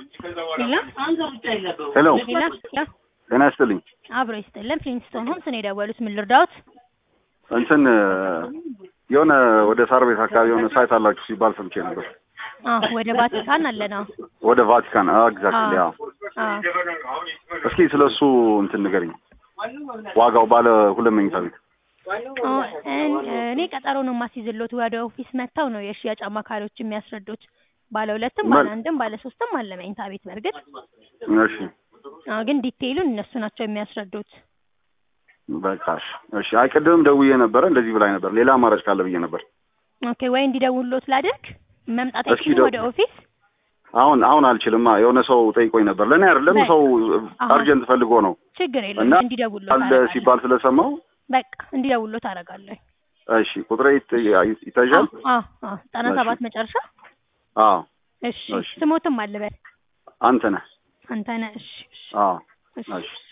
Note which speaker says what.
Speaker 1: ሄሎ
Speaker 2: ሌላ
Speaker 1: ጤና ይስጥልኝ።
Speaker 2: አብሮ ይስጥልን። ፍሊንስቶን ሆምስ ነው የደወሉት። ምን ልርዳዎት?
Speaker 1: እንትን የሆነ ወደ ሳር ቤት አካባቢ የሆነ ሳይት አላችሁ ሲባል ሰምቼ ነበር።
Speaker 2: አዎ ወደ ቫቲካን አለ ነው።
Speaker 1: ወደ ቫቲካን ኤግዛክትሊ።
Speaker 2: አዎ።
Speaker 1: አዎ እስኪ ስለ እሱ እንትን ንገሪኝ። ዋጋው ባለ ሁለት መኝታ ቤት
Speaker 2: አዎ፣ እን- እኔ ቀጠሮ ነው የማስይዝሎት። ወደ ኦፊስ መጥተው ነው የሽያጭ አማካሪዎች የሚያስረዱት። ባለ ሁለትም ባለ
Speaker 1: መል-
Speaker 2: አንድም ባለ ሶስትም አለ መኝታ ቤት። በእርግጥ
Speaker 1: እሺ
Speaker 2: አዎ፣ ግን ዲቴይሉን እነሱ ናቸው የሚያስረዱት።
Speaker 1: በቃ እሺ እሺ። አይ ቅድምም ደውዬ ነበረ እንደዚህ ብላኝ ነበር። ሌላ አማራጭ ካለ ብዬ ነበር።
Speaker 2: ኦኬ፣ ወይ እንዲደውሉት ላድርግ? መምጣት
Speaker 1: እስኪ
Speaker 2: አይችሉም
Speaker 1: ደው-
Speaker 2: ወደ ኦፊስ?
Speaker 1: አሁን አሁን አልችልማ። የሆነ ሰው ጠይቆኝ ነበር። ለእኔ አይደለም
Speaker 2: በቃ።
Speaker 1: ሰው
Speaker 2: አሃ።
Speaker 1: አርጀንት ፈልጎ ነው
Speaker 2: ችግር
Speaker 1: እና
Speaker 2: የለውም። እንዲደውሉት
Speaker 1: አለ
Speaker 2: አደርጋለሁ።
Speaker 1: ሲባል ስለሰማው
Speaker 2: በቃ እንዲደውሉት አደርጋለሁ።
Speaker 1: እሺ ቁጥሬ ይት- ይታያል።
Speaker 2: አዎ አዎ፣ ዘጠና
Speaker 1: እሺ።
Speaker 2: ሰባት መጨረሻ።
Speaker 1: አዎ
Speaker 2: እሺ፣
Speaker 1: እሺ።
Speaker 2: ስሞትም አለ በል
Speaker 1: አንተ ነህ።
Speaker 2: አንተ ነህ። እሺ፣ እሺ፣
Speaker 1: አዎ
Speaker 2: እሺ።
Speaker 1: እሺ